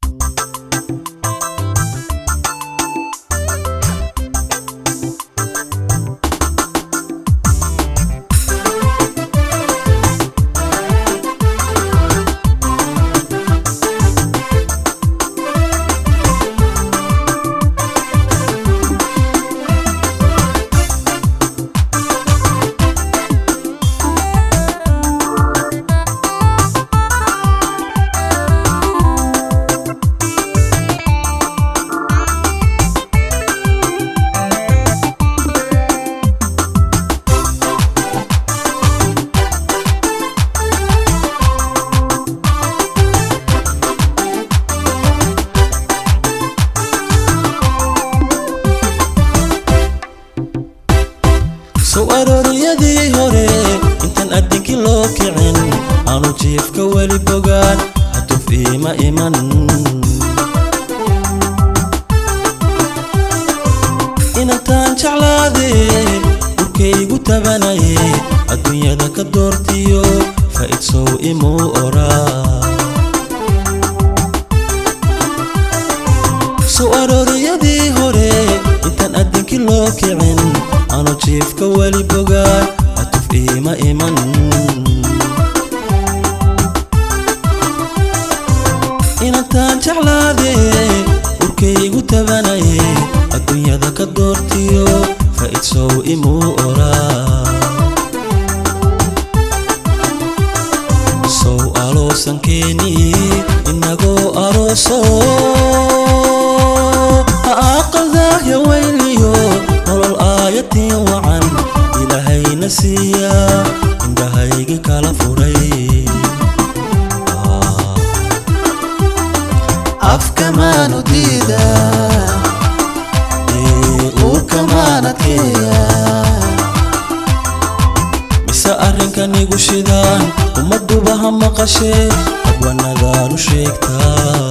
sow arooriyadii hore intaan addinkii loo kicin aanu jiifka weli bogaan hatuf iima iman inantaan jeclaadee dhulkaygu tabanaye adduunyada ka doortiyo fa'idsow imuu oraa sow arooriyadii hore intaan addinkii loo kicin aanu jiifka weli bogaan hatuf iima iman inantaan jeclaadee urkaygu tabanaye adduunyada ka doortiyo fa'idsow imuu oraa sow aloosankeeni inagoo arooso ha aqaldaahya weyliyo nolol aayatiin wacan ilaahayna siiya indhahaygi kala furay afkamaanu diida uurkamaanadkeeya mise arrinkan igu shidaan ummadduba ha maqashee abwanadaanu sheegtaa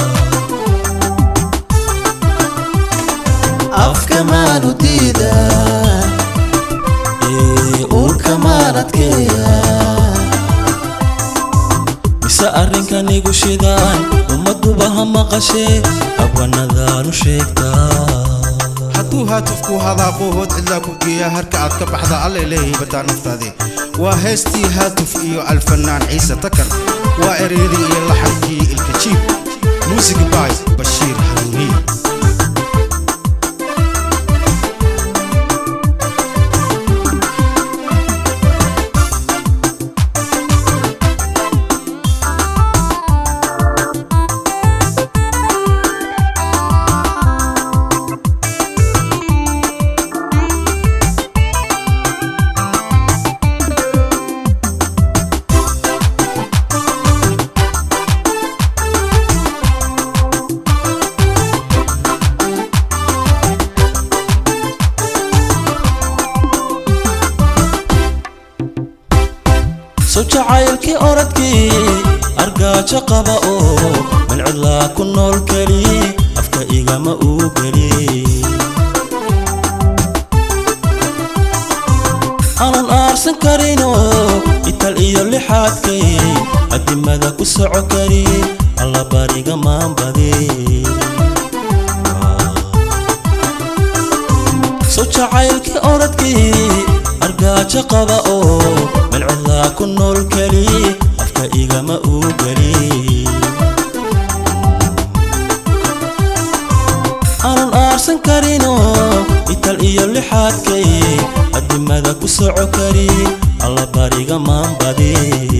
afkamaanu diida uurkamaanadkeeya mise arrinkan igu shidaan ummadduba ha maqashee abwanadaanu sheegtaa hadduu haatafku hadaaqoohood cidlaa ku geeyaa harka aad ka baxda allay leeyahay badaa naftaade waa heestii haatuf iyo alfanaan ciise takar waa ereydii iyo laxankii ilkajiib muusig bay bashiir hanuuniye sow jacaylkii oradkii argaajo qaba oo malcidlaa ku nool keli afka igama uu geli aanan aarsan karinoo ital iyo lixaadkay adimada ku soco kari alla bariga maanbadi sow jacaylkii oradkii argaajo qaba oo malcidlaa ku nool keli afka igama uu geli aanan aarsan karinoo ital iyo lixaadkay adimada ku soco kari alla bariga maanbadi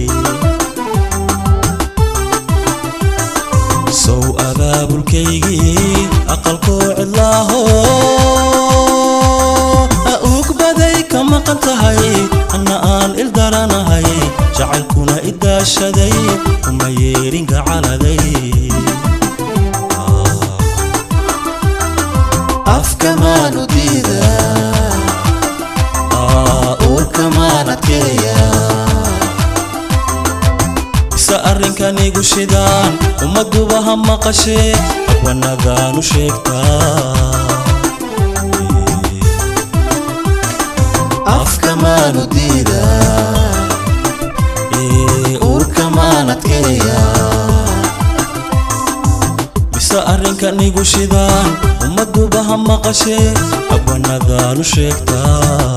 sow abaabulkaygii aqalkoo cidlaaho ha uugbaday ka maqan tahay anna aan ildaranahay jacaylkuna idaashaday uma yeerin gacaladay afkamaanu diida uurkamaanadkeeya ise arrinkan igu shidaan ummadduba ha maqashee abwanadaanu sheegtaa afkamaanu diida uurkamaanadkeeya hoosa arrinkan igu shidaan ummadduba ha maqashee abwanadaanu sheegtaa